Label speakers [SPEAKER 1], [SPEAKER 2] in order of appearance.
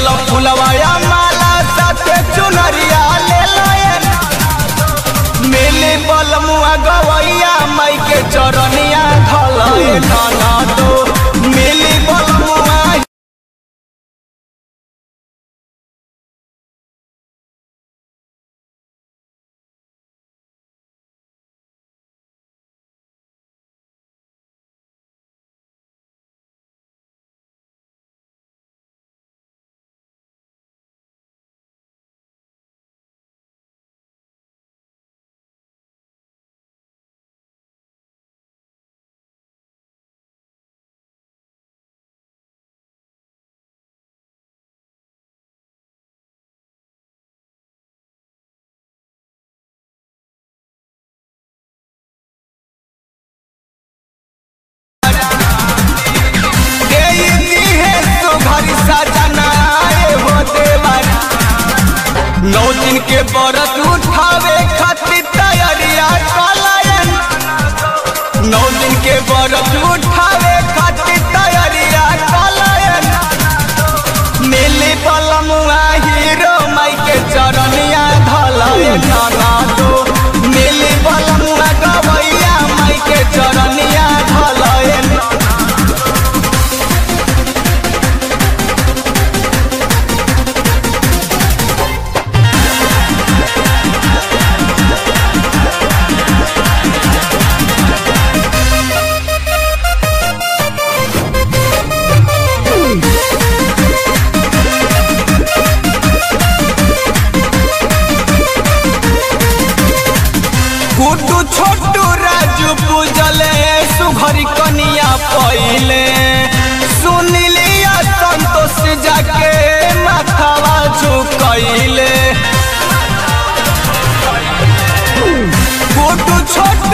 [SPEAKER 1] चलो फुलवाया माला साथे चुनरिया ले लाए मिली बलमुआ गवैया माई के चरनिया धलाए नाना दो मिली बलमुआ नौ दिन के व्रत उठावे खातिर तैयारिया कलायन नौ दिन के व्रत उठावे खातिर तैयारिया कलायन मिली पलमुआ हीरो माई के चरनिया धलायन नाना दो मिली पलमुआ गवैया माई के चरनिया धलायन गुड्डू छोटू राजू पूजले सुघरी कनिया पहिले सुनिलिया संतोष जाके माथावा झुकैले गुड्डू छोटू